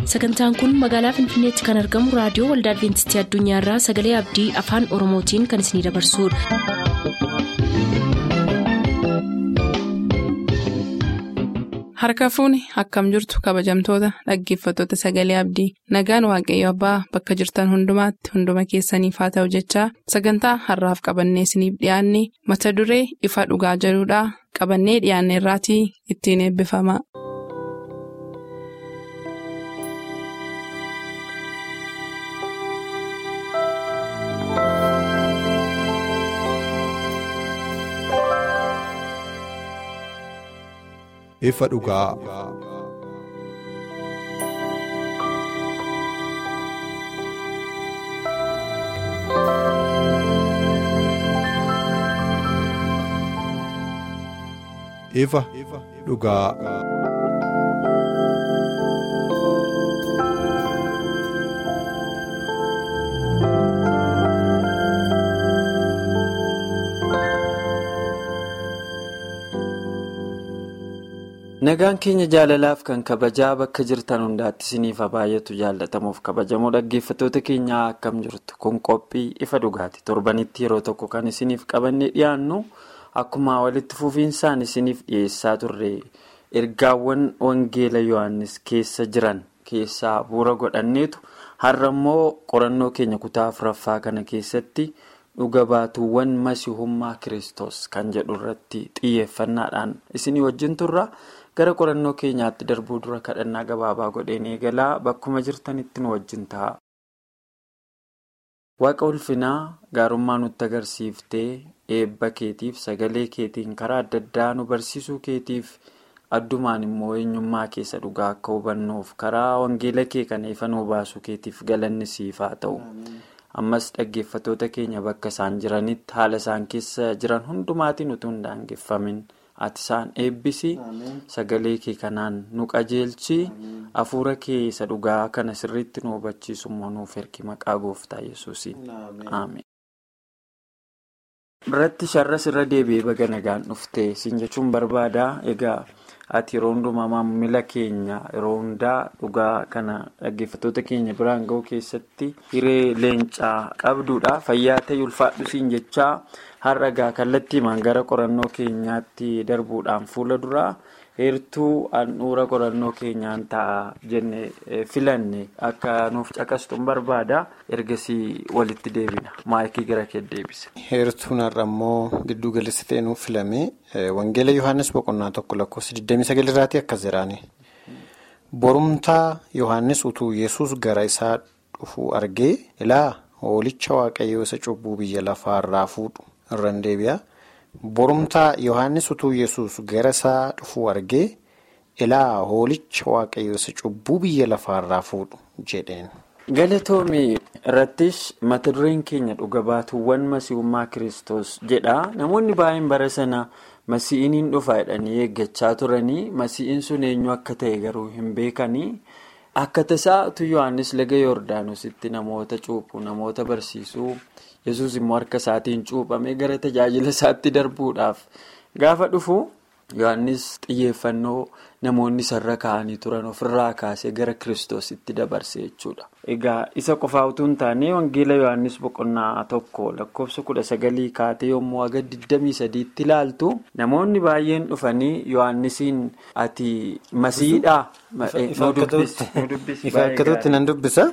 sagantaan kun magaalaa finfinneetti kan argamu raadiyoo waldaa adventistii addunyaarraa sagalee abdii afaan oromootiin kan isinidabarsudha. harka fuuni akkam jirtu kabajamtoota dhaggeeffattoota sagalee abdii nagaan waaqayyo abbaa bakka jirtan hundumaatti hunduma keessaniif haa ta'u jechaa sagantaa harraaf qabannee isiniif dhiyaanne mata duree ifa dhugaa jedhudhaa qabannee dhiyaanne irraatii ittiin eebbifama. ifa dhugaa. ifa dhugaa. Nagaan keenya jaalalaaf kan kabajaa bakka jirtan hundaatti isiniif baay'atu jaallatamuuf kabajamoo dhaggeeffattoota keenyaa akkam jirtu kun qophii ifa dhugaati torbanitti yeroo tokko kan isiniif qabannee dhiyaannu akkuma walitti fufiinsaan isiniif dhiyeessaa turre ergaawwan wangeela yohannis keessa jiran keessaa bu'uura godhanneetu har'a immoo qorannoo keenya kutaa afuraffaa kana keessatti dhuga baatuuwwan masihummaa kiristoos kan jedhu irratti xiyyeeffannaadhaan isinii wajjin turra. gara qorannoo keenyaatti darbuu dura kadhannaa gabaabaa godheen eegalaa bakkuma jirtanitti nu wajjin ta'a. Waaqa ulfinaa gaarummaa nutti agarsiiftee eebba keetiif sagalee keetiin karaa adda addaa nu barsiisuu keetiif addumaan immoo eenyummaa keessa dhugaa akka hubannuuf karaa wangeela kee kana ifa nu baasuu keetiif galanni siif haa ta'u. Ammas dhaggeeffattoota keenya bakka isaan jiranitti haala isaan keessa jiran hundumaatiin utuu hin daangeffamin. ati isaan eebbisi sagalee kee kanaan nu qajeelchi hafuura kee isa dhugaa kana sirriitti nu hubachiisu immoo nuuf ergi maqaa gooftaa yesuusiin ameen. biratti sharras irra deebi'ee baga nagaan dhufte siin jechuun barbaada egaa ati yeroo hundumaa maamila keenya yeroo hundaa dhugaa kana dhaggeeffattoota keenya biraan ga'uu keessatti hiree leencaa qabduudha fayyaa ta'e ulfaadhu siin jechaa. har'a gaa kallattiimaan gara qorannoo keenyaatti darbuudhaan fuula duraa heertuu handhuura qorannoo keenyaan ta'a jenne filanne akka nuuf caqastuun barbaada ergasii walitti deebina maayikii gara kee deebise. heertuun har'a immoo giddu galeessa ta'e nuuf filame wangeela yohaannis boqonnaa tokko lakkoofsa 29 irraati akkas jedhaani borumtaa yohaannis utuu yesus gara isaa dhufuu argee ilaa hoolicha waaqayyoo isa cubbuu biyya lafaarraa fuudhu. irraan deebi'a borumtaa yohannis utuu yesus gara isaa dhufuu argee ilaa hoolicha waaqayyoo isa cubbuu biyya lafaarraa fuudhu jedheen. galatoomii irrattis mata dureen keenya dhuga baatuuwwan masiihummaa kiristoos jedha namoonni baay'een bara sana masii'iin hin dhufa jedhanii eeggachaa turanii masii'iin sun eenyu akka ta'e garuu hin beekanii. akka tasaa utuu yohannis laga yoordaanositti namoota cuuphu namoota barsiisuu yesus immoo harka isaatiin cuuphamee gara tajaajila isaatti darbuudhaaf gaafa dhufu yohannis xiyyeeffannoo namoonni sarara kaa'anii turan ofirraa kaasee gara kiristoositti dabarse jechuudha. egaa isa qofaa utuu hin taane wangeela yohannis boqonnaa tokko lakkoofsa kudha sagalii kaatee yommuu aga 23tti ilaaltu namoonni baay'een dhufanii yohannisiin ati masiidhaa. Ifa akkatutti nan dubbisa.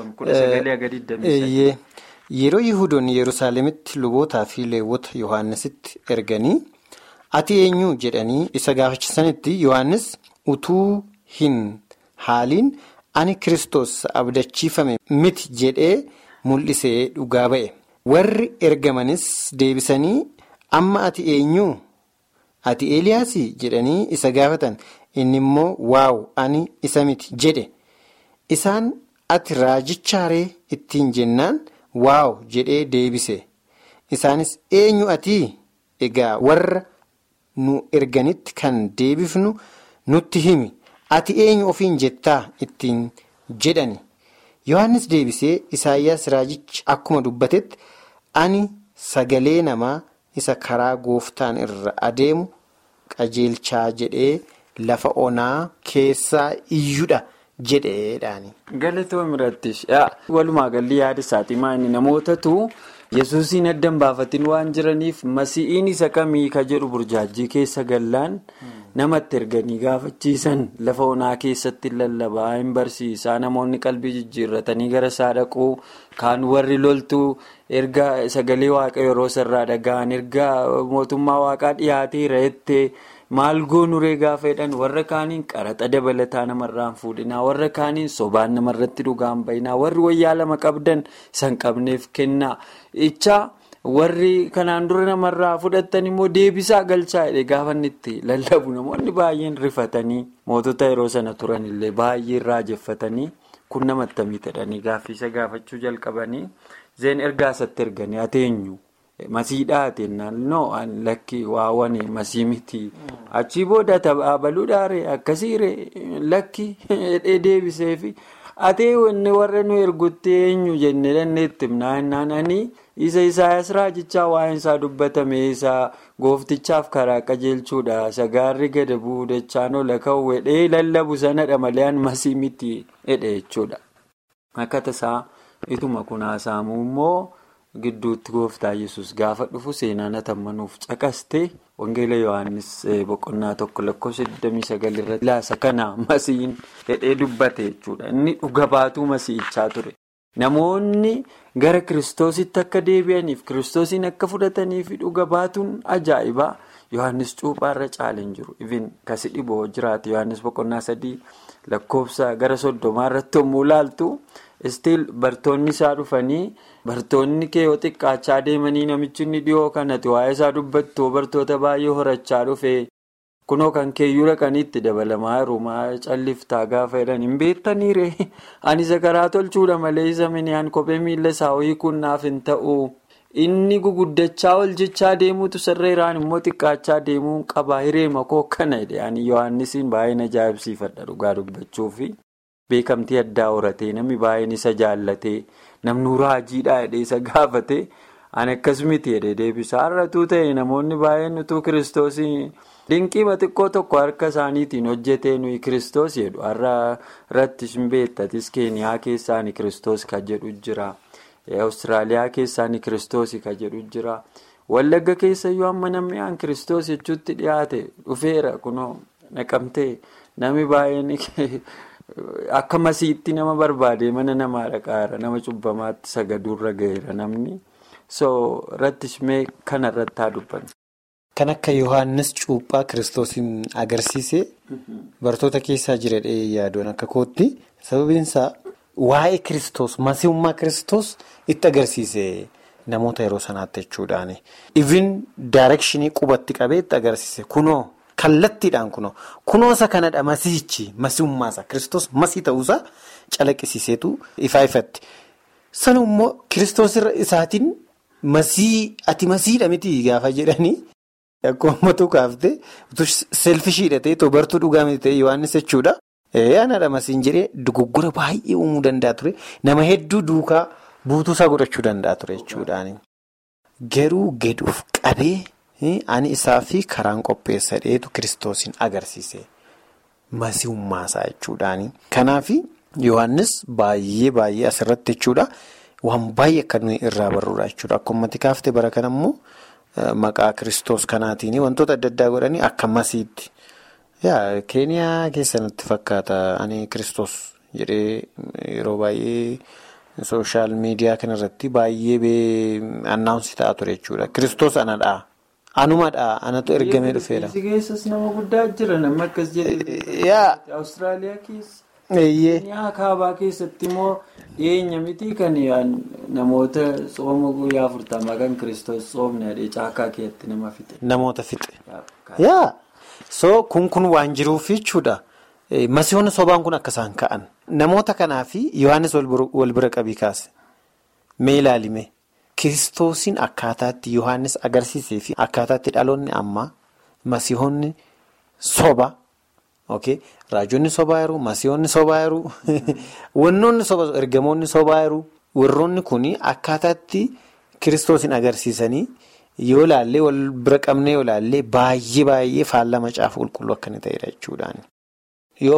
Yeroo Yihudoonni Yerusaalemitti lubootaa fi leewwota Yohaannisitti erganii ati eenyu jedhanii isa gaafachisanitti Yohaannis utuu hin haaliin ani Kiristoos abdachiifame miti jedhee mul'isee dhugaa ba'e. Warri ergamanis deebisanii amma ati eenyu ati Eeliyaasii jedhanii isa gaafatan. inni immoo waaw ani isa miti jedhe isaan ati raajichaaree ittiin jennaan waaw jedhee deebise isaanis eenyu ati egaa warra nu erganitti kan deebifnu nutti himi ati eenyu ofiin jettaa ittiin jedhani yohannis deebisee isaayyaas raajichi akkuma dubbatetti ani sagalee namaa isa karaa gooftaan irra adeemu qajeelchaa jedhee lafa onaa keessaa iyyudha jedheedhaani. Galatoom irrattis walumaa galli yaada isaatii maali namootatu yesuusiin addan baafatiin waan jiraniif masi'iin isa kamii ka jedhu burjaajii keessa gallaan namatti erganii gaafachiisan lafa onaa keessatti lallabaa hin barsiisaa namoonni qalbii jijjiirratanii gara isaa dhaquu kaan warri loltuu erga sagalee waaqa yeroo sarraa dhaga'an erga mootummaa waaqaa dhiyaateera jettee. maal goonuree gaafa jedhan warra kaaniin qaraxa dabalataa namarraan fuudhinaa warra kaaniin sobaan namarratti dhugaan bayinaa warri wayyaa lama qabdan san qabneef kennaa ichaa warri kanaan dura namarraa fudhatan immoo deebisaa galchaa jedhe gaafa itti lallabu namoonni baay'een rifatanii mootota yeroo sana turanillee baay'ee raajeffatanii kun namatti miidhanii gaaffiisa gaafachuu jalqabanii zeen ergaa isatti erganii ateenyu. Masiidhaa naannoo lakki waawwane masii miti achii booda taphabaluudhaare akkasiire lakki hidhee deebiseefi atee wanni warra nu ergutti eenyu jennee dandeetti naanna'anii isa isaayas raajichaa waa'een isaa dubbatame isaa gooftichaaf karaa qajeelchuudha sagaarri gada buudachaan ola ka'u hidhee lallabu sanadha malee masii miti hidhe jechuudha akka tasaa ituma kunaasaamuu immoo. Gidduutti gooftaa yesus gaafa dhufu seenaan hatammanuuf caqaste wangeela yohannis boqonnaa tokko lakkoofsa 29 irratti laasa kana masiin hidhee dubbate jechuudha. Inni dhuga baatuu masiichaa ture. Namoonni gara kiristoositti akka deebi'aniif kiristoosiin akka fudhataniif dhuga baatuun ajaa'ibaa yohannis cuuphaarra caaleen jiru. Ifin kasi dhiboo jiraate yohannis boqonnaa sadii lakkoofsa gara soddomaa irratti yommuu ilaaltu. Istiil bartoonni isaa dhufanii bartoonni kee yoo xiqqaachaa deemanii namichi inni dhiyoo kanatti waa'ee isaa dubbattu bartoota baay'ee horachaa dhufe kunoo kan keeyyuu dhaqanii itti dabalamaa jiru maa calliftaa gaafa jedhan hin beektaniire ani isa karaa tolchuudha malee isa miniyaan kophee miila isaa hiikuun naaf hin ta'u inni guguddachaa ol jechaa deemuutu sarreeraan immoo xiqqaachaa deemuu qaba hireema koo kana jedhe ani yohaannisiin baay'een ajaa'ibsiifadha dhugaa dubbachuufi. Beekamtii addaa horatee namni baay'een isa jaallatee namni raajiidhaa jedhee isa gaafatee ani akkas miti jedhee deebisa har'atuu ta'e namoonni baay'een utuu kiristoosii dinqiima xiqqoo tokko harka isaaniitiin hojjetee nuyi kiristoos jedhu har'a irratti hin beektatis keeniyaa keessaan kiristoos kan jedhu jira awustiraaliyaa keessaan kiristoos kan jedhu jira wallagga keessayyuu amma namni aan kiristoos jechuutti dhiyaate dhufeera kunoo naqamtee namni baay'een. Akka masiitti nama barbaade mana namaa dhaqaara nama cubbamaatti sagaduurra gaheera namni so irrattis mee kana irratti haa dubbanne. Kan akka Yohaannis cuuphaa kiristoosiin agarsiise bartoota keessaa jiradhee yaaduun akka kootti sababiinsaa waa'ee kiristoos masiihummaa kiristoos itti agarsiise namoota yeroo sanaatti jechuudhaani. Even daarekshinii qubatti qabee itti agarsiise kunoo. Kallattiidhaan kunoo kunoosa kanadha masiichi masiihummaasaa kiristoos masii ta'uusaa calaqqisiiseetu ifaa ifatti. Sana immoo kiristoos isaatiin masii ati masiidha miti gaafa jedhanii akkuma ummatu kaaftee selfishiidha ta'e tobartuu dhugaa miti ta'e Yohaannis jechuudha. Anadha masiin jedhee dogoggora baay'ee uumuu danda'a ture nama hedduu duukaa buutuusaa godhachuu danda'a ture jechuudhaani. Garuu gaduuf qabee. Ani isaa fi karaan qopheessa dheetu kiristoosiin agarsiise masiihummaasaa jechuudhaani. Kanaaf Yohaannis baay'ee baay'ee asirratti jechuudha waan baay'ee akka nuyi irraa barruudha jechuudha. Akkuma kaaftee bara kana immoo maqaa kiristoos kanaatiin wantoota adda addaa godhanii akka masiitti. Keeniyaa keessatti fakkaata ani kiristoos jedhee yeroo baay'ee sooshaal miidiyaa kanarratti baay'ee annaawunsi ta'a ture jechuudha. Kiristoos anadhaa. Anumadhaa anatu ergamee dhufeera. Biyya keessas nama guddaa jira namni akkas jedhee. Awustiraaliyaa keessa. Keeniyaa kaabaa keessatti immoo dhiyeenya miti kan namoota sooma guyyaa afurtamaa kan kiristoos soomne adee caakaa keessatti nama fixe. Namoota fixe. Yaa so kun kun waan jiruuf jechuudha. Masiihoonni sobaan kun akka isaan ka'an. Namoota kanaaf Yohaannis wal bira qabii kaase. Mee ilaalime. Kiristoosiin akkaataatti Yohaannis agarsiisee fi akkaataatti dhaloonni ammaa masiihonni soba raajonni sobaa jiru masiihonni sobaa jiru wannoonni soba ergamoonni sobaa jiru warroonni kun akkaataatti kiristoosiin agarsiisanii yoo ilaallee wal bira qabnee yoo ilaallee baay'ee baay'ee faallama caafa qulqulluu akka inni ta'edha jechuudhaani. Yoo ammati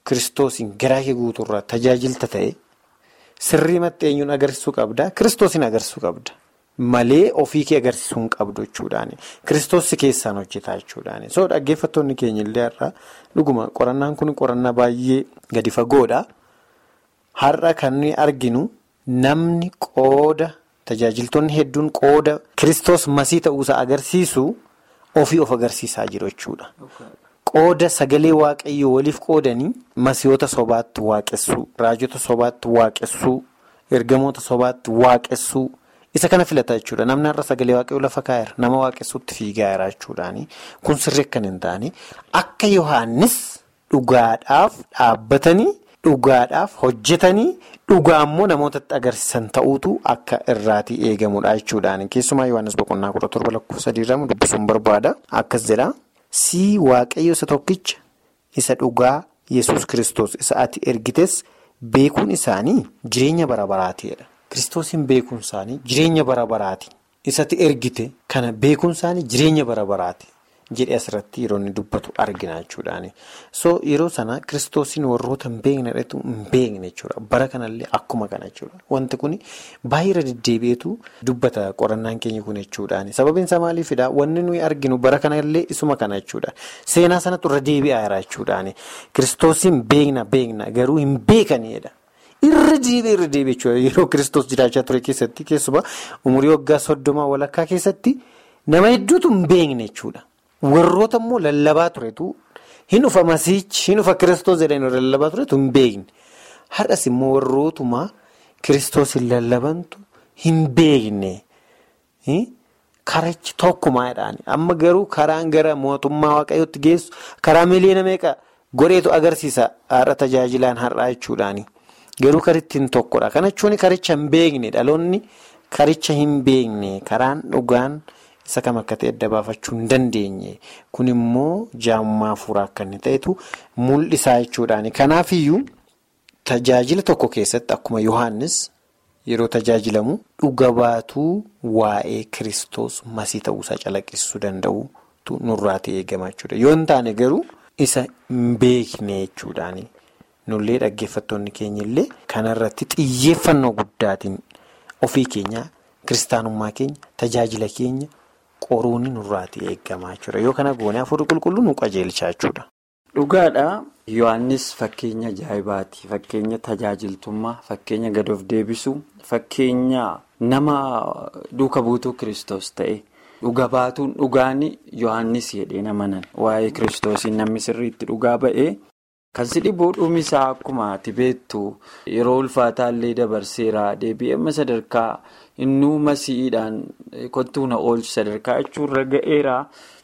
kiristoosiin garaa kee guutuurraa tajaajilta ta'e sirrii maxxeenyuun agarsiisuu qabda kiristoosiin agarsiisuu qabda. Malee ofii kee agarsiisuu hin qabdu jechuudhaani. Kiristoos keessaan hojjetaa jechuudhaani. So dhaggeeffattoonni keenya illee har'a dhuguma qorannaan kun qorannaa baay'ee gadi fagoodha. Har'a kan nuyi arginu namni qooda tajaajiltoonni hedduun qooda Kiristoos masii ta'uusaa agarsiisu ofii of agarsiisaa jiru jechuudha. Qooda sagalee waaqayyoo waliif qoodanii masiyoota sobaatti waaqessuu, raajota sobaatti waaqessuu, ergamoota sobaatti waaqessuu. Isa kana filata jechuudha. Namni har'a sagalee waaqayyoo lafa kaa'eera. Nama waaqessuutti fiigaa jira jechuudhaani. Kun sirrii akka hin taane akka Yohaannis dhugaadhaaf dhaabbatanii dhugaadhaaf hojjetanii dhugaa immoo namootatti agarsiisan ta'uutu akka irraatii eegamudha jechuudhaani. Keessumaa Yohaannis boqonnaa kudha torba lakkoofsa sadiirramu dubbisuun barbaada. Akkas jedha. Sii waaqayyo isa tokkicha isa dhugaa yesus kristos isa ati ergites beekuun isaanii jireenya bara baraatiidha. Kiristoosiin beekuun isaanii jireenya bara baraati. Isatti ergite kana beekuun isaanii jireenya bara baraati. Jedhee asirratti yeroo inni dubbatu argina jechuudhaani. So yeroo sana kiristoosiin warroota hin beeknedhatu hin beekne jechuudha. Bara kanallee akkuma kana jechuudha. Wanti kun baay'ee deddeebi'eetu dubbata qorannaan keenya kun jechuudhaani. Sababiin isaa maaliifidha? Wanni nuyi arginu bara kanallee isuma kana jechuudha. Seenaa sanatti irra deebi'aa jira jechuudhaani. Kiristoosiin beekna beekna garuu hin beekanidha. Irra deebi'ee irra deebi'ee jechuudha. Yeroo kiristoos jiraachaa ture keessatti keessumaa umurii waggaa soddomaa walakkaa keessatti nama hedduutu hin beekne jechuudha. Warroota immoo lallabaa turetu hin dhufa masiichi hin dhufa kiristoos jedhanii lallabaa turetu hin beekne. Har'as immoo warrootuma kiristoos hin lallabantu hin beekne. Karichi tokkumaadhaan amma garuu karaan gara mootummaa waaqayyootti geessu karaa miliyoona meeqa godheetu agarsiisa har'a tajaajilaan har'aa jechuudhaani. Garuu karittiin tokkodha. Kana jechuun karicha hin beekne dhaloonni karicha hin beekne karaan dhugaan isa kam akka ta'e adda baafachuu hin dandeenye. Kun immoo jaamummaa fuuraa akka inni ta'etu mul'isaa jechuudhaani. Kanaafiyyuu tajaajila tokko keessatti akkuma Yohaannis yeroo tajaajilamu dhuga baatuu waa'ee kiristoos masii ta'uusaa calaqqisuu danda'utu nurraati eegama jechuudha. Yoo hin taane garuu isa hin beekne jechuudhaani. Nullee dhaggeeffattoonni keenya illee kanarratti xiyyeeffannoo guddaatiin ofii keenya kiristaanummaa keenya tajaajila keenya qoruun nurraati eegamaa jechuudha. Yoo kana goone hafuurri qulqulluu nu qajeelchaa jechuudha. Dhugaadha. Yohaannis fakkeenya ajaa'ibaati. Fakkeenya tajaajiltummaa, fakkeenya gad of deebisuu, fakkeenya nama duuka buutuu kiristoos ta'e. Dhuga baatuun dhugaan Yohaannis jedhee namanan waa'ee kiristoosiin namni sirriitti dhugaa ba'ee. Kan si dhibuu dhumisaa akkuma ati beektu yeroo ulfaataallee dabarseera deebi'ee amma sadarkaa innuu masiidhaan kottuu na oolchu sadarkaa jechuurra ga'eera.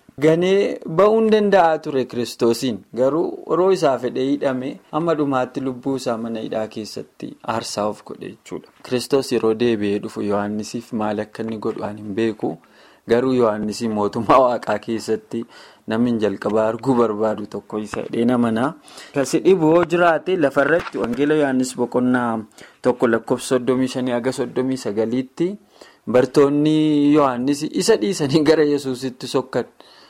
Ganee ba'uun danda'a ture kiristoosiin garuu yeroo isaa fedhee hidhame amma dhumaatti lubbuu isaa mana hidhaa keessatti aarsaa of godhe jechuudha. Kiristoos yeroo deebi'ee dhufu Yohaannisiif maal akka inni godhu ani hin beeku garuu Yohaannisiin mootummaa waaqaa keessatti. Namni jalqabaa arguu barbaadu tokko isa hidhee namanaa. Kasi dhibuu yoo jiraate lafarratti wangeela Yohaannis boqonnaa tokko lakkoofsa soddomii shanii haga soddomii sagaliitti bartoonni Yohaannis isa dhiisanii gara Yesuusitti sokkan.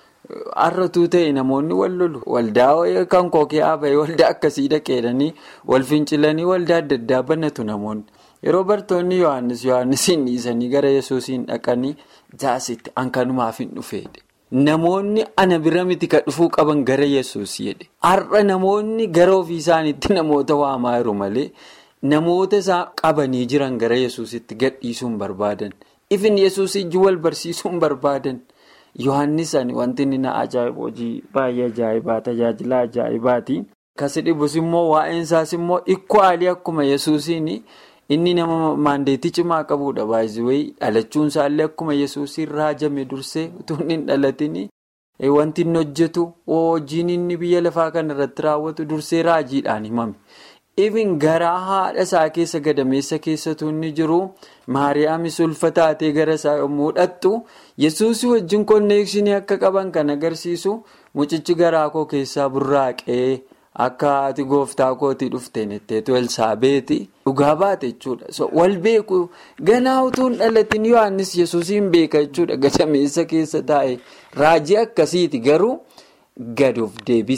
Har'atuu ta'e namoonni wal lolu. Waldaa kan kookee haaba'ee waldaa akkasii dhaqeedhanii wal fincilanii waldaa adda addaa banatu namoonni. Yeroo bartoonni Yohaannis Yohaannisiin dhiisanii gara Yesuusiin dhaqanii jaasitti hankanumaaf hin dhufeedha. Namoonni ana bira miti kan dhufuu qaban gara yesus jedhe. Har'a namoonni gara ofii isaaniitti namoota waamaa jiru malee namoota isaa qabanii jiran gara yesusitti gadhiisuu hin barbaadan. Ifin yesus ijji wal barsiisuu hin barbaadan. Yohaannis wanti inni na ajaa'ibu hojii baay'ee ajaa'ibaa tajaajila ajaa'ibaati. Kasi dhibus immoo waa'een isaas immoo ikkoo akkuma yesusiin. Inni nama maandeetii cimaa qabudha baay'ee dhalachuun isaallee akkuma yesuusiin raajame dursee utuu hin dhalatin wanti inni hojjetu hojiin inni biyya lafaa kana irratti raawwatu dursee raajiidhaan himame. Ifin garaa haadha isaa keessa gadameessa keessatu inni jiru maariyaamis ulfa taatee gara isaa yommuu dhattu yesuusii wajjin konneekshinii akka qaban kan agarsiisu mucichi garaa koo keessaa burraaqee. Akka ati gooftaa kootii dhufteen itteetu Elsaabeeti dhugaa baate jechuudha. Wal beeku ganaa utuu hin dhalatin Yohaannis Yesuusiin beeka jechuudha. Gadameessa keessa taa'e raajii akkasiiti garuu gad of deebisa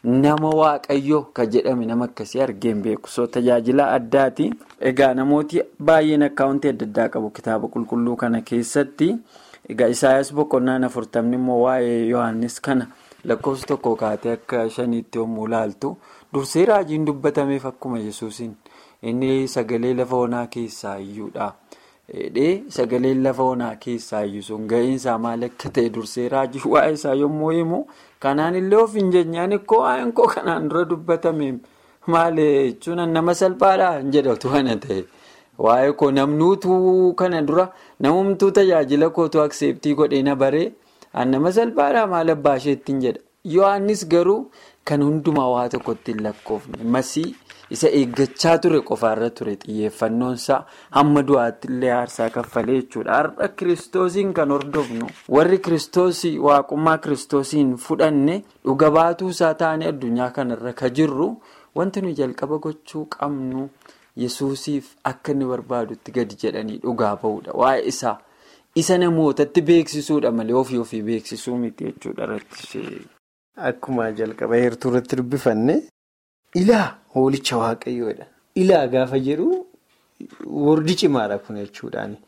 nama waaqayyoo kan jedhame nama akkasii argeen beeku so tajaajila addaati egaa namooti baay'een akkaawuntii adda addaa qabu kitaaba qulqulluu kana keessatti egaa isaayas boqonnaan afurtamni immoo waa'ee yohaannis kana lakkoofsa tokko kaatee akka shaniitti yommuu ilaaltu dursee raajiin dubbatameef akkuma yesuusin inni sagalee lafa onaa keessaa iyyuudha. Dheedhee sagaleen lafa onaa keessaa iyyuu sun ga'iinsaa maal akka ta'e dursee raajii waa'ee isaa yommuu himu kanaan illee of hin jeenyaan ikkoo waa'een koo kanaan dura dubbatame maal jechuun nama salphaadhaa hin jedhatu kana ta'e waa'ee koo namnuutuu kana dura namumtuu tajaajila kootu akseeptii godhee na baree nama salphaadhaa maal abbaa isheettiin jedha yohannis garuu kan hundumaa waa tokkotti hin lakkoofne masii. isa eeggachaa ture qofaarra ture xiyyeeffannoonsaa hamma du'aatti illee aarsaa kaffalee jechuudha har'a kiristoosiin kan hordofnu warri kiristoosii waaqummaa kiristoosiin fudhanne dhuga baatuu isaa taane addunyaa kanarra ka jirru wanti nu jalqaba gochuu qabnu yesuusiif akka inni barbaadutti gadi jedhanii dhugaa ba'uudha waa'ee isaa isa namootatti beeksisuudha malee ofii ofii beeksisuu miti jechuudha irratti. Akkuma jalqaba heertuu irratti dubbifanne. Ilaa hoolicha waaqayyoodha. Ilaa gaafa jedhu wardi cimaadha kun jechuudhaani.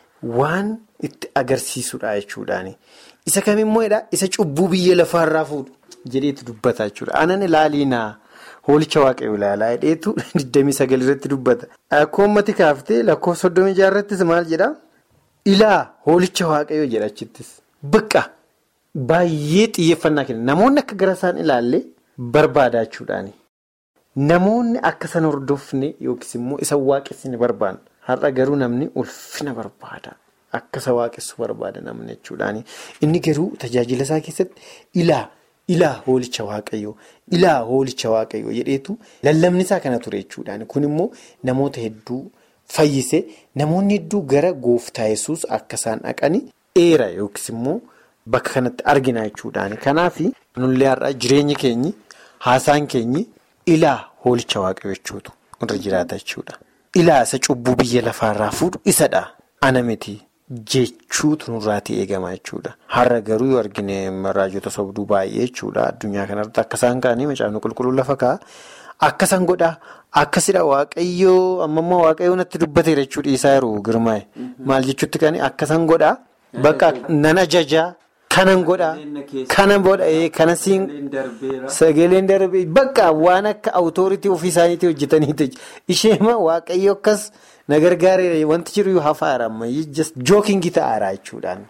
Waan itti agarsiisudha jechuudhaani. Isa kamimmoo isa cubbuu biyya lafaarraa fuudhu jedheetu dubbata jechuudha. Anan ilaaliinaa hoolicha waaqayyoo ilaalaa hidheetu 29 irratti dubbata. Akkuma uummati kaaftee lakkoofsa 36 irrattis maal jedhaa? Ilaa hoolicha waaqayyoo jedha achittis. Bakka baay'ee xiyyeeffannaa kenna. Namoonni akka gara isaan ilaalle barbaada jechuudhaani. Namoonni akka san hordofne yookiis immoo isa waaqessine barbaadu. Har'a garuu namni ulfina barbaada. Akka isa waaqessu barbaada namni jechuudhaani. Inni garuu tajaajila isaa keessatti ilaa ilaa hoolicha waaqayyoo ilaa hoolicha waaqayyoo jedheetu lallabni isaa kana ture jechuudhaani. Kun immoo namoota hedduu fayyise namoonni hedduu gara gooftaa yesuus akka isaan dhaqani dheera yookiis immoo bakka kanatti argina jechuudhaani. Kanaaf nullee har'a jireenyi keenyi haasaan keenyi. Ilaa hoolicha waaqayyoo jechuutu irra jiraata jechuudha. Ilaa isa cubbuu biyya lafaarraa fuudhu isadha. Ana miti jechuutu nurraatii eegama jechuudha. Har'a garuu yoo argine raajota sobduu baay'ee jechuudha. Addunyaa kanarratti akka isaan ka'anii macaafni qulqulluu lafa kaa'a. Akka isaan godhaa. Akkasidha waaqayyoo ammammoo waaqayyoo natti dubbateera jechuudha isaa yeroo girmaa'e. Maal jechuutti kan akka isaan godhaa. Bakka nan ajajaa. Kanan godhaa kanan godhaa kana siin sagaleen darbee bakka waan akka awutooritii ofii isaaniitii hojjetaniiti isheema waaqayyo akkas na gargaareera wanti jiru hafaara ammayyi jookingii ta'aara jechuudhaan.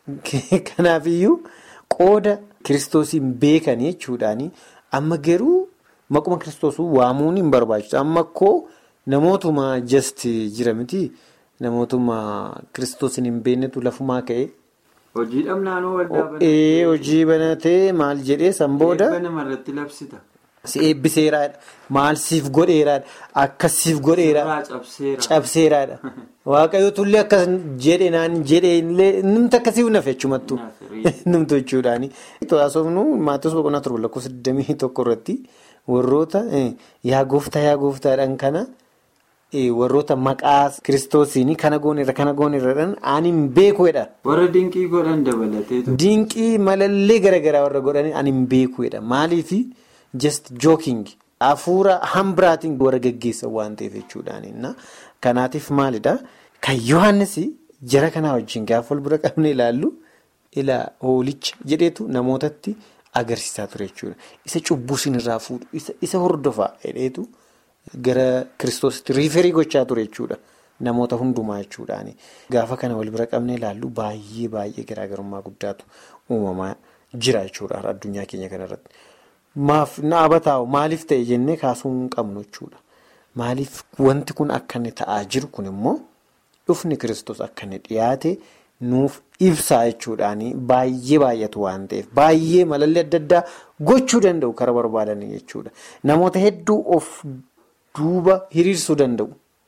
Kanaafiyyuu qooda kiristoosiin beekanii jechuudhaani amma garuu maquma kiristoosuu waamuun hin barbaachisu amma koo namootuma jasti jira miti namootuma kiristoosiin hin beeknetu lafumaa ka'e. Hojii dhabnaanoo waldaa banatee. Hojii banatee maal jedhee san booda. Eebba namarratti labsita. Si eebbiseeraadha. Maal siif godheeraadha. Akkas siif godheeraadha. Cabseeraadha. Waaqayyoo tullee akkas jedhe naan jedhee illee namni akkasii naaf jechuumattu. Namtu jechuudhaani. To'aasofnu maatos boqonnaa torba lakkoofsa 21 irratti warroota yaa gooftaa yaa gooftaadhaan kana. warroota maqaa kiristoosiin kana goonerra kana goonerradhaan ani hin beekuudha. Warra dinqii godhan dabalateetu. Dinqii malallee garaagaraa warra godhanii ani hin beekuudha. Maaliif just joking hafuura hambiraatiin warra gaggeessan waan ta'eef jechuudhaani. Kanaatiif maalidhaa kan Yohaannis jara kanaa wajjin gaafa wal bira qabne ilaallu ilaa hoolicha jedheetu namootatti agarsiisaa ture jechuudha. Isa cubbuu sinirraa fuudhu isa hordofaa jedheetu. Gara kiristoositti riiferii gochaa ture jechuudha. Namoota hundumaa jechuudhaani. Gaafa kana wal bira qabnee ilaallu baay'ee baay'ee garaagarummaa guddaatu uumamaa jira jechuudha addunyaa keenya kanarratti. Maaf na abataa'u maaliif ta'e jennee kaasuu hin qabnu jechuudha. Maaliif wanti kun akka inni ta'aa jiru kun immoo dhufni kiristoos akka inni dhiyaate nuuf ibsaa jechuudhaani baay'ee baay'atu waan ta'eef baay'ee malallee adda addaa gochuu danda'u kara barbaadanii jechuudha. Namoota hedduu of. Duuba hiriirsuu danda'u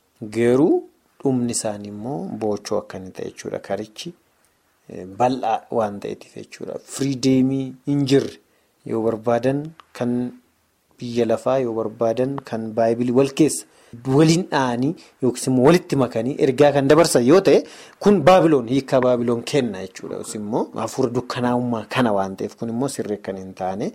garuu dhumni isaanii immoo boochoo akka inni ta'e jechuudha karichi bal'aa waan ta'eetiif jechuudha firiideemii hin jirre yoo barbaadan kan biyya lafaa yoo barbaadan kan baay'ee wal keessa waliin dha'anii yookiis immoo walitti makanii ergaa kan dabarsan yoo ta'e kun baabiloon hiikaa baabiloon kenna jechuudha immoo hafuura dukkanaa'ummaa kana waan ta'eef kun immoo sirrii kan hin taane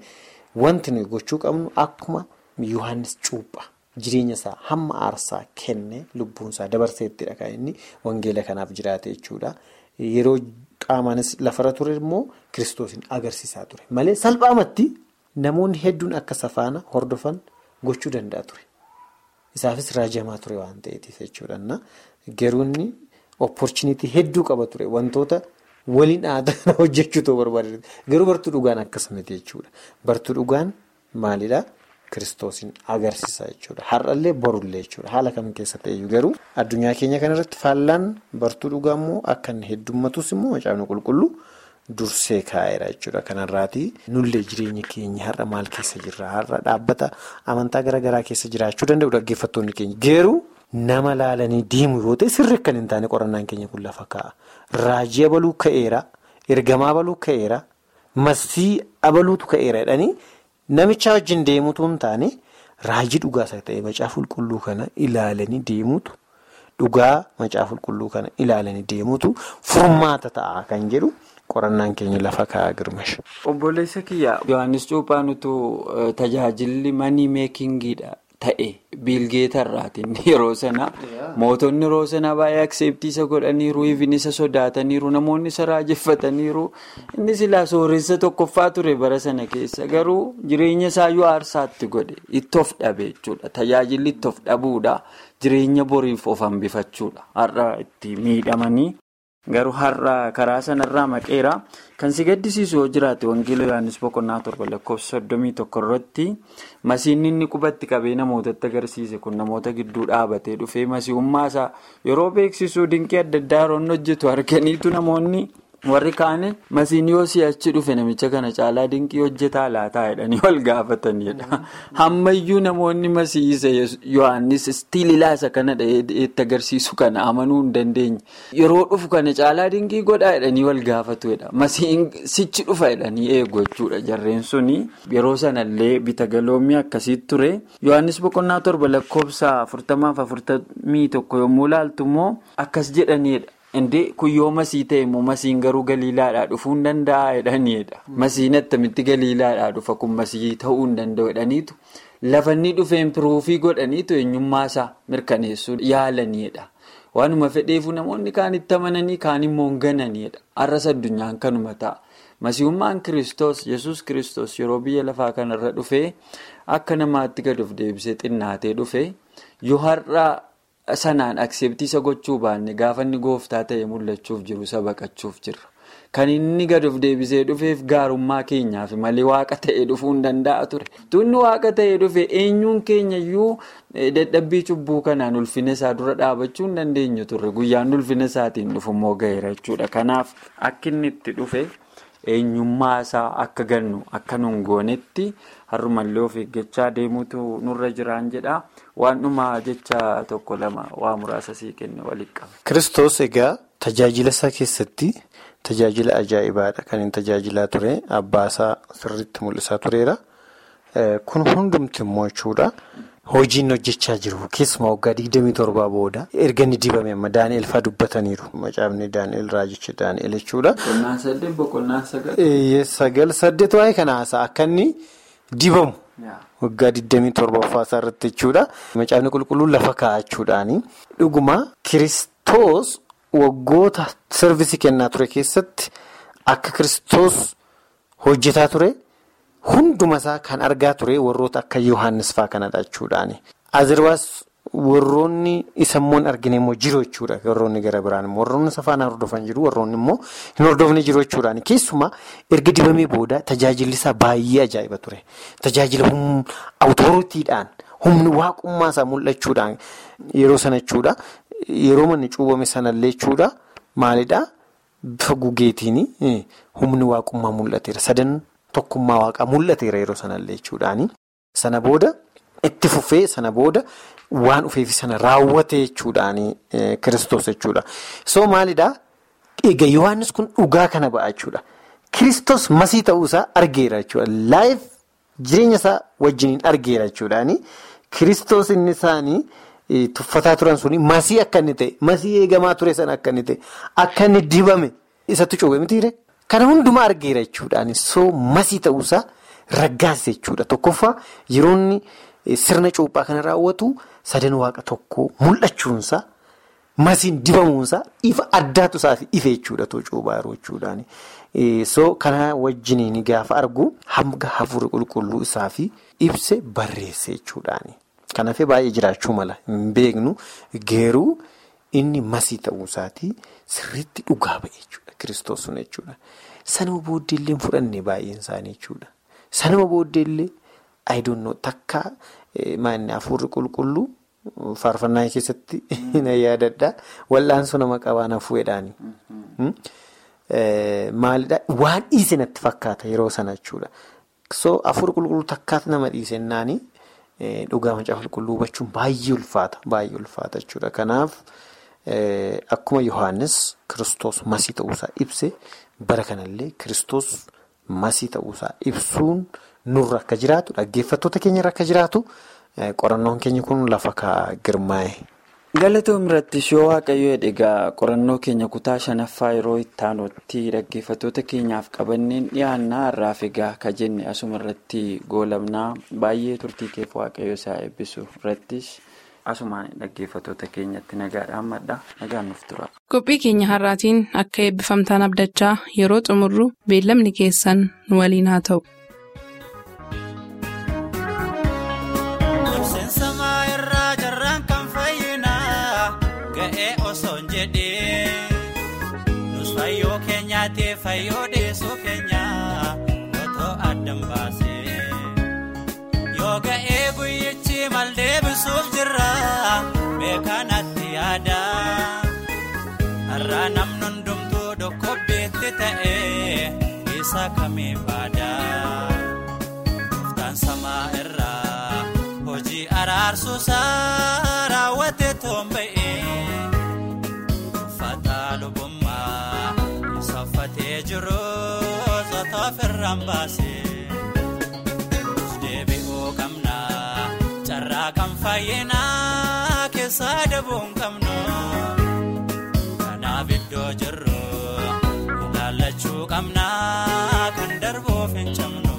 wanti nuyi gochuu qabnu akkuma Yohaannis cuuphaa jireenya isaa hamma aarsaa kenne lubbuunsaa dabarseettidha kan inni wangeela kanaaf jiraate jechuudha. Yeroo qaamaanis lafarra ture immoo kiristoosiin agarsiisaa ture malee salphaamatti namoonni hedduun akka safaana hordofan gochuu danda'a ture. Isaafis raajamaa ture waan ta'eetiif jechuudha. Garuu inni opportunitii hedduu qaba ture wantoota waliin aadaa hojjechuutu barbaade garuu bartuu dhugaan akkas miti jechuudha. Bartuu dhugaan maalidhaa? Kiristoosiin agarsiisa jechuudha. Har'allee borullee jechuudha. Haala kam keessa ta'eyyuu garuu addunyaa keenya kanarratti faallaan bartuu dhugaa immoo akka inni heddummatus immoo macaafni qulqulluu dursee kaa'eera jechuudha. Kanarraati nullee jireenya keenya har'a maal keessa jirra? Har'a dhaabbata amantaa garaagaraa keessa jiraachuu danda'u dhaggeeffattoonni keenya. Garuu nama laalanii deemu yoo ta'e sirri akka hin taane qorannaan keenya kun lafa kaa'a. Raajii abaluu ka'eera, ergamaa abaluu ka'eera, massii abaluutu ka'eera jedhanii. Namicha wajjin deemutu hin taane raajii dhugaasa ta'e macaafa qulqulluu kana ilaalanii deemutu dhugaa macaafa qulqulluu kana ilaalanii deemutu furmaata ta'a kan jedhu qorannaan keenya lafa kaa'aa girmash. Obboleessa kiyya Yohaannis Cuuphaan utuu tajaajilli manii meekingiidha ta'e biilgeetarraatiin yeroo sana mootonni yeroo sana baay'ee akseeptiisa godhaniiru ifin isa sodaataniiru namoonni isa raajeffataniiru inni silaa sooressa tokkoffaa ture bara sana keessa garuu jireenya isaayyuu aarsaatti godhe itti of dhabe jechuudha tajaajilli itti of dhabuudha jireenya boriif of hambifachuudha har'a itti miidhamanii. Garuu har'a karaa sanarraa maqeera kan si gaddisiisu yoo jiraate wangeela Yohaannis boqonnaa torba lakkoofsa soddomii tokko irratti masiinni inni qubatti qabee namootatti agarsiise kun namoota gidduu dhaabatee dhufee masiihummaa isaa yeroo beeksisuu dinqii adda addaa yeroo hojjetu arganiitu namoonni warri kaane masiin yoo si'achi dhufe namicha kana caalaa dinqii hojjetaa laataa jedhanii wal gaafatanidha. Hammayyuu namoonni masiisa Yohaannis istiililaa isa kana itti agarsiisu kana amanuu hin dandeenye. Yeroo dhufu kana caalaa dinqii godhaa jedhanii wal gaafatudha. Masiin sichi dhufa jedhanii eegu jechuudha jarreen suni. Yeroo sanallee bita galoomii akkasiitu ture. Yohaannis boqonnaa torba lakkoofsa afurtamaaf afurtamii tokko yommuu ilaaltu immoo akkas jedhanidha. Indee kun yoo masii ta'e immoo masiin garuu galiilaadhaa dhufuu hin danda'a jedhaniidha. Masiin attamitti galiilaadhaa dhufa kun masii ta'uu hin danda'u jedhaniitu lafa inni dhufeen piruufii godhaniitu eenyummaa isaa mirkaneessuu yaalanidha. Waanuma fedheefu namoonni kaan itti amananii kaan immoo hin gananidha. Har'as addunyaan kanuma ta'a. Masiihummaan Kiristoos Yesuus Kiristoos yeroo biyya lafaa kanarra dhufee akka namaatti gad of deebisee xinnaatee dhufee yoo har'a. Sanaan akseeptiisa gochuu baanne gaafa inni gooftaa ta'e mul'achuuf jiru isa baqachuuf jirra. Kan inni gad of deebisee dhufeef gaarummaa keenyaaf malee waaqa ta'e dhufuu hin danda'a ture. Tunni waaqa ta'e dhufe eenyuun keenya iyyuu dadhabbii cubbuu kanaan ulfina isaa dura dhaabachuu hin dandeenyu turre. Guyyaan ulfina isaatiin dhufu immoo gaheera jechuudha. Kanaaf akka inni itti dhufe eenyummaa isaa akka gannu akka nuun goonetti har'umallee of eeggachaa deemuutu nurra jiraan jedha. Waan dhumaa jecha tokko lama waa muraasa sii kenne waliin qaba. Kiristoos egaa tajaajila isaa keessatti tajaajila ajaa'ibaadha kan inni tajaajilaa ture abbaasaa sirriitti mul'isaa tureera. Kun hundumti immoo jechuudha hojiin hojjechaa jiru keessumaa waggaa 27 booda erga inni dibame amma Daani'eel fa'aa dubbataniiru macaafni Daani'eel raajichi Daani'eel jechuudha. Boqonnaa saddeet boqonnaa sagal. Sagal saddeet waa'ee kana haasa'a akka inni dibamu. Waggaa 27ffaa isaa irratti jechuudha. Macaafni qulqulluun lafa kaa'achuudhaani. Dhuguma kiristoos waggoota sirvisii kennaa ture keessatti akka kiristoos hojjetaa ture hunduma isaa kan argaa ture warroota akka Yohaannis fa'aa kanadha jechuudhaani. Azirbaas warroonni isa immoo hin argine immoo jiru jechuudha. Warroonni gara biraan immoo warroonni isa faana hordofan jiru warroonni immoo hin hordofne jiru jechuudhaani. Keessumaa erga dibamee booda tajaajilli isaa baay'ee ajaa'iba ture. Tajaajila awutooritiidhaan humni waaqummaa isaa mul'achuudhaan yeroo sana jechuudha. Yeroo manni cuubame sanallee jechuudha. Maalidhaa? Bifa gugeetiin humni waaqummaa mul'ateera. Sadan tokkummaa waaqaa mul'ateera yeroo sanallee jechuudhaani. Sana booda itti fufee sana booda waan dhufeefi sana raawwate jechuudhaani kiristoos jechuudha. So maalidhaa? Egaa Yohaannis kun dhugaa kana ba'a jechuudha. Kiristoos masii ta'uusaa argeera jechuudha. Laayif jireenya isaa wajjiniin argeera jechuudhaani. Kiristoos inni isaanii tuffataa turan suni masii akka inni ta'e masii eegamaa ture sana akka inni ta'e akka inni dibame isatti cuube mitiire kana hundumaa argeera jechuudhaani. So masii ta'uusaa raggaase jechuudha. Tokkoffaa yeroo inni sirna cuuphaa kana raawwatu sadan waaqa tokkoo mul'achuunsaa masiin dibamuunsaa ifa addaatu isaaf ife jechuudha cuuphaa yeroo jechuudhaani. So kana wajjiniin gaafa argu hanga hafuura qulqulluu isaaf ibse barreesse jechuudhaani. Kanaafuu baay'ee jiraachuu mala hin beeknu geeruu inni masii ta'uu isaatii sirriitti dhugaa ba'e jechuudha kiristoos sun jechuudha. Sanuma booddeellee hin fudhanne baay'een isaanii jechuudha. Sanuma booddeellee ayidoonnoo takka maanni hafuurri qulqulluu faarfannaa keessatti na yaadadha. Wal'aansoo nama qabaan hafuudhaani. Maalidhaa waan dhiise natti fakkaata yeroo sana jechuudha. So hafuurri qulqulluu takkaatti nama dhiisennaani dhugaa macaafa qulqulluu hubachuun baay'ee ulfaata. Baay'ee ulfaata jechuudha. Kanaaf akkuma Yohaannis kiristoos masii ta'uusaa ibse bara kanallee kiristoos masii ta'uusaa ibsuun nurra akka jiraatu dhaggeeffattoota keenyarra akka jiraatu qorannoon keenya kun lafa kaa'aa girmaa'e. Galatoom irratti yoo waaqayyo egaa qorannoo keenya kutaa shanaffaa yeroo itti aanutti dhaggeeffattoota keenyaaf qabanneen dhiyaannaa irraaf egaa ka jenne asuma irratti goolabnaa baay'ee turtii keef waaqayyo isaa eebbisu irrattis asumaan dhaggeeffattoota keenyatti nagaadhaan madda nagaan nuuf tura. Qophii keenya har'aatiin akka eebbifamtaan abdachaa yeroo xumurru beellamni keessan nu waliin haa ta'u. Fayyoo keenyaatee fayyoo deessoo keenyaa otoo addaan baasee yoo ga'ee guyyichi mal deebisuuf jirra beekanatti yaada har'a namni hundumtuu dokkobbeetti ta'ee isa kamee baada Gooftaan samaa irraa hojii araarsuusaa raawwatee toonba'ee uffata lubummaa. Uffatee jiru soota ofirraan baasee deebi'uu qabna carraa kan fayyinaa keessaa dabuu hin qabnu kanaaf iddoo jirru ilaallachuu qabna kan darbuuf hin cabnu.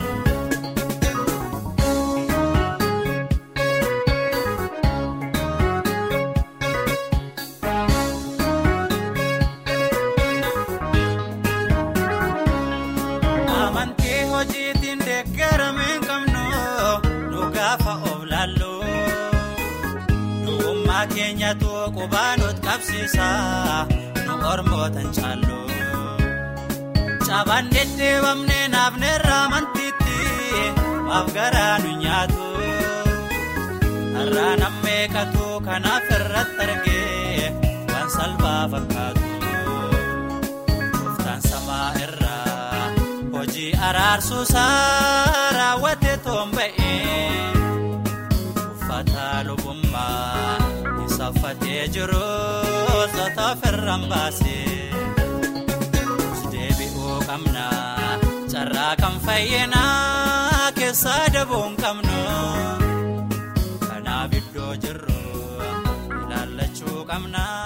keenyatu qubaanot qabsiisa nu ormootan caallu cabaan deddeebamne naafneerraa amantiitti maaf garaa nu nyaatu har'a nammeeqatu kanaaf irratti argee waan salphaa fakkaatu gooftaan samaa irraa hojii araarsuusaa raawwatee toonba'ee uffata lubummaa. Uffatee jiru soota ofirraan baasee deebi'uu qabna carraa kan fayyinaa keessaa dabuu hin qabnu kanaaf iddoo jirru ilaallachuu qabna.